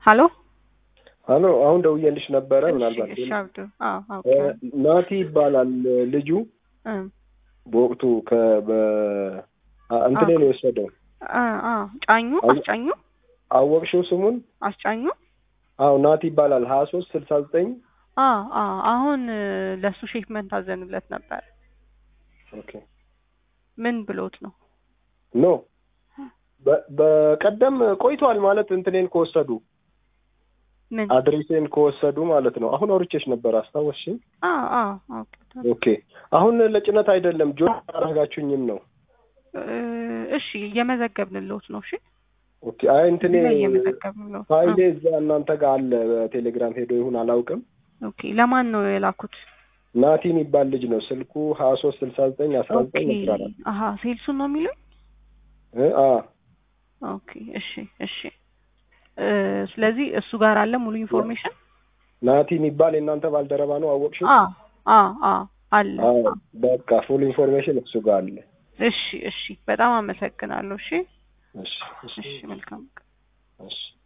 ሀሎ ሀሎ አሁን ደውዬልሽ ነበረ። እሺ፣ ምናልባት እሺ አብዱ አዎ እ፣ አውቄ ናቲ ይባላል ልጁ። እ በወቅቱ ከ- በ አ- እንትን ላይ ነው የወሰደው። አ አ ጫኙ አው- አስጫኙ አወቅሽው ስሙን? አስጫኙ አዎ ናቲ ይባላል። ሀያ ሶስት ስልሳ ዘጠኝ አ አ አሁን እ፣ ለሱ ሼክመንት አዘንለት ነበር። ኦኬ ምን ብሎት ነው? ኖ በ- በቀደም ቆይቷል ማለት እንትኔን ከወሰዱ ምን አድሬሴን ከወሰዱ ማለት ነው። አሁን አውርቼሽ ነበር አስታወስሽኝ? አ አ ኦኬ ኦኬ አሁን ለጭነት አይደለም ጆ አረጋችሁኝም ነው። እ፣ እሺ እየመዘገብንልዎት ነው። እሺ ኦኬ አይ እንትኔ እዚህ ላይ እየመዘገብንልዎት ፋይሌ ነው። እዛ እናንተ ጋር አለ። በቴሌግራም ሄዶ ይሁን አላውቅም። ኦኬ ለማን ነው የላኩት? ናቲ የሚባል ልጅ ነው ስልኩ ሀያ ሶስት ስልሳ ዘጠኝ አስራ ኦኬ ዘጠኝ አስራ አራት አሀ ሴልሱን ነው የሚሉኝ? እ አ ኦኬ እሺ እሺ እ፣ ስለዚህ እሱ ጋር አለ ሙሉ ኢንፎርሜሽን? ናቲ የሚባል የእናንተ ባልደረባ ነው አወቅሽው? አ አ አ አለ አዎ በቃ ፉል ኢንፎርሜሽን እሱ ጋር አለ። እሺ እሺ በጣም አመሰግናለሁ። እሺ እሺ እሺ እሺ መልካም እሺ